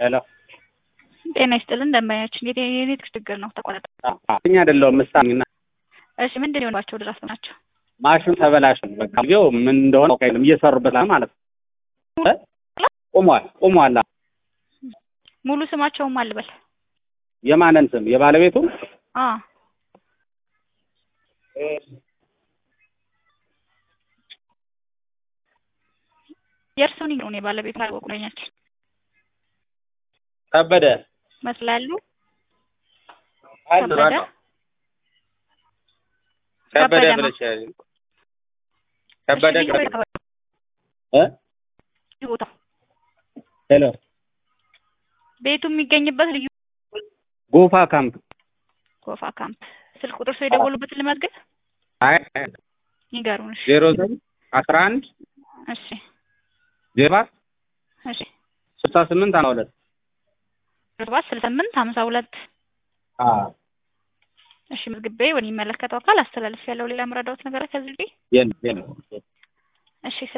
ሄሎ ጤና ይስጥልን ደንበኛችን የኔትወርክ ችግር ነው ተቋረጠ። እኛ አይደለሁም ምሳኝና እሺ ምንድን ነው የሆነባቸው ድረስ ናቸው? ማሽኑ ተበላሽ በቃ ጊዜው ምን እንደሆነ አውቃ የለም እየሰሩበት ነው ማለት ነው። ቁሟል ቁሟል። ሙሉ ስማቸውም አልበል የማንን ስም የባለቤቱ አ የእርሱን ነው የባለቤቱ አልወቁለኛችን ከበደ መስላሉ ከበደ ከበደ ብለሽ ከበደ እ ቦታ ሄሎ ቤቱ የሚገኝበት ልዩ ጎፋ ካምፕ ጎፋ ካምፕ ስልክ ቁጥር ሰው የደወሉበትን ልመዝግብ አይ ይገሩን እሺ ዜሮ ዘጠኝ አስራ አንድ እሺ ዜሮ ሰባት እሺ ስልሳ ስምንት ሀምሳ ሁለት ሰባት ስልሳ ስምንት ሀምሳ ሁለት እሺ መዝግቤ ወደ የሚመለከተው አካል አስተላልፍ ያለው ሌላ መረዳት ነገር ከዚህ የለም የለም እሺ